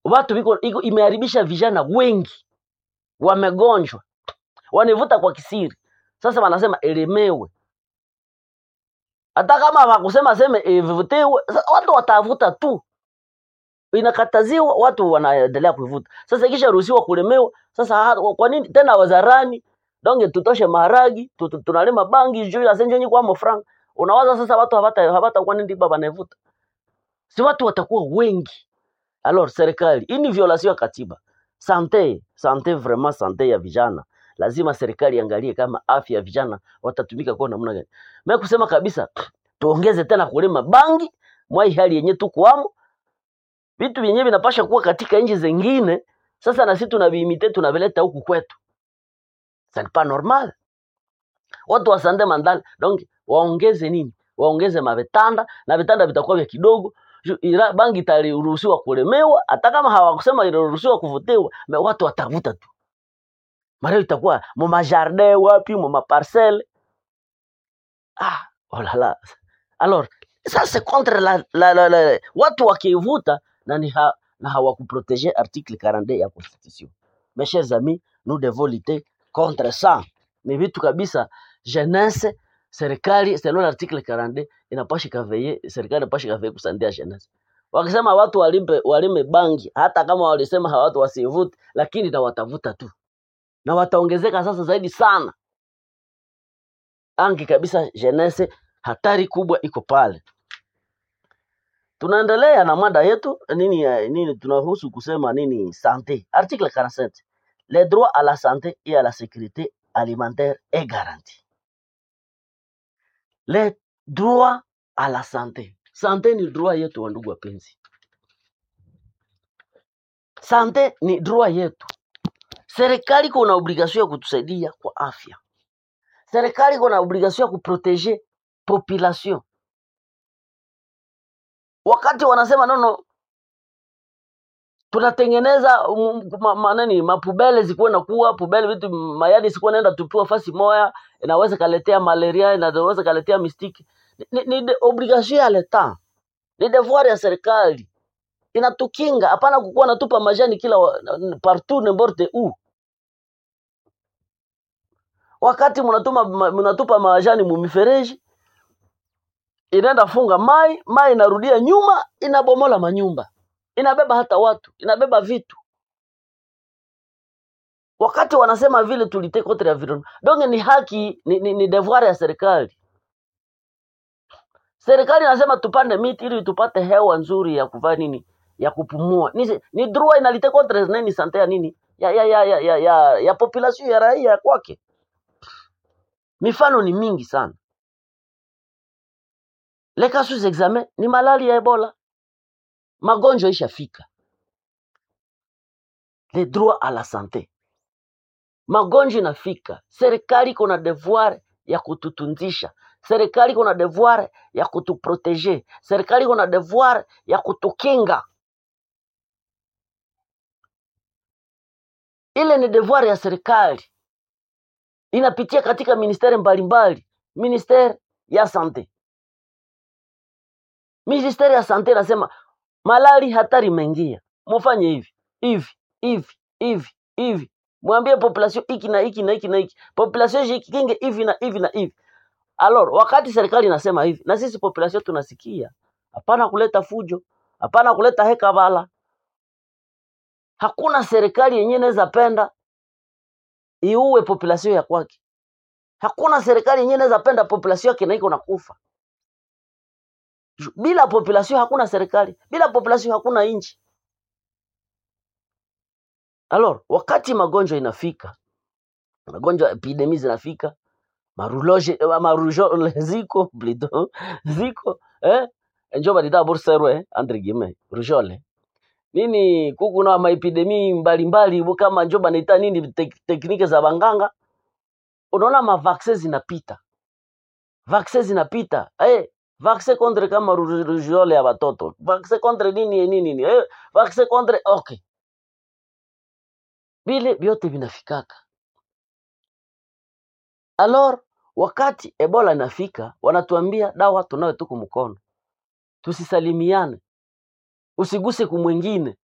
watu biko iko imeharibisha vijana wengi wamegonjwa wanivuta kwa kisiri sasa wanasema elemewe hata kama wakusema seme ivutiwe sa- watu watavuta tu inakataziwa watu wanaendelea kuivuta sasa ikisha ruhusiwa kulemewa sasa ha- kwa nini tena wazarani donge tutoshe maharagi tu- tu- tunalima bangi juu ya senjenyi kwa mofranga unawaza sasa watu hawata hawata kwa nini baba wanaivuta si watu watakuwa wengi alors serikali hii ni violation ya katiba sante sante vraiment sante ya vijana lazima serikali iangalie kama afya ya vijana watatumika kwa namna gani mimi kusema kabisa tuongeze tena kulima bangi mwai hali yenye tukuamo vitu vyenyewe vinapasha kuwa katika nchi zingine sasa na sisi tunaviimite tunavileta huku kwetu ça n'est pas normal watu wa sande mandala donc waongeze nini waongeze mavitanda na vitanda vitakuwa vya kidogo Ju- ila bangi itaruhusiwa kulemewa hata kama hawakusema iliruhusiwa kuvutiwa me watu watavuta tu mareo itakuwa mu majardin wapi mu maparcelle ah oh là là alors ça c'est contre la, la, la, la watu wakivuta na ni ha, na hawakuprotege article 42 ya constitution mes chers amis nous devons lutter contre ça ni vitu kabisa jeunesse serikali selon l'article 42 inapasha kaveye serikali inapasha kaveye kusandia jeunesse wakisema watu walime, walime bangi hata kama walisema hawa watu wasivute lakini na watavuta tu na wataongezeka sasa zaidi sana angi kabisa jeunesse hatari kubwa iko pale tunaendelea na mada yetu nini ya- nini tunahusu kusema nini sante article 47 les droits à la santé et à la sécurité alimentaire est garanti les droits à la santé sante ni droit yetu wa ndugu wapenzi sante ni droit yetu serikali kuna obligation ya kutusaidia kwa afya serikali kuna obligation ya kuprotege population wakati wanasema nono tunatengeneza um, ma, ma, nani mapubele zikuwe na kuwa pubele vitu mayadi sikuwa naenda tupiwa fasi moya inaweza kaletea malaria inaweza kaletea mistiki ni, ni, ni de- obligation ya leta ni devoir ya serikali inatukinga hapana kukuwa natupa majani kila wa- n- partout n'importe où wakati mnatuma ma- mnatupa majani mumifereji inaenda funga mai mai inarudia nyuma inabomola manyumba inabeba hata watu inabeba vitu wakati wanasema vile tulite contre environnement donc ni haki ni, ni, ni devoir ya serikali serikali inasema tupande miti ili tupate hewa nzuri ya kuvaa nini ya kupumua ni, ni droit inalite contre nini sante ya nini ya ya ya ya ya, ya, ya population ya raia kwake mifano ni mingi sana les cas sous examen ni malali ya ebola magonjwa ishafika le droit à la sante magonjwa inafika serikali iko na devoir ya kututunzisha serikali iko na devoir ya kutuprotege serikali iko na devoir ya kutukinga ile ni devoir ya serikali inapitia katika ministeri mbalimbali ministeri ya sante ministeri ya sante inasema malali hatari imeingia mufanye hivi hivi hivi hivi hivi mwambie population hiki na hiki na hiki na hiki population jikinge hivi na hivi na hivi alors wakati serikali inasema hivi na sisi population tunasikia hapana kuleta fujo hapana kuleta hekabala hakuna serikali yenyewe inaweza penda iue population ya kwake hakuna serikali yenyewe inaweza penda population yake na iko nakufa Ju- bila population hakuna serikali bila population hakuna nchi alors wakati magonjwa inafika magonjwa epidemi zinafika maruloje eh, marujole ziko plutôt ziko eh njo balita burserwe eh, entre guillemets rujole nini kuku na maepidemi mbalimbali bu kama njo banaita nini tek, teknike za banganga unaona mavaksin zinapita vaksin zinapita eh vaksin contre kama ru- rujole ya watoto vaksin contre nini nini nini eh vaksin contre okay vile vyote vinafikaka alors wakati ebola inafika wanatuambia dawa tunayo tuku mkono tusisalimiane usiguse kumwengine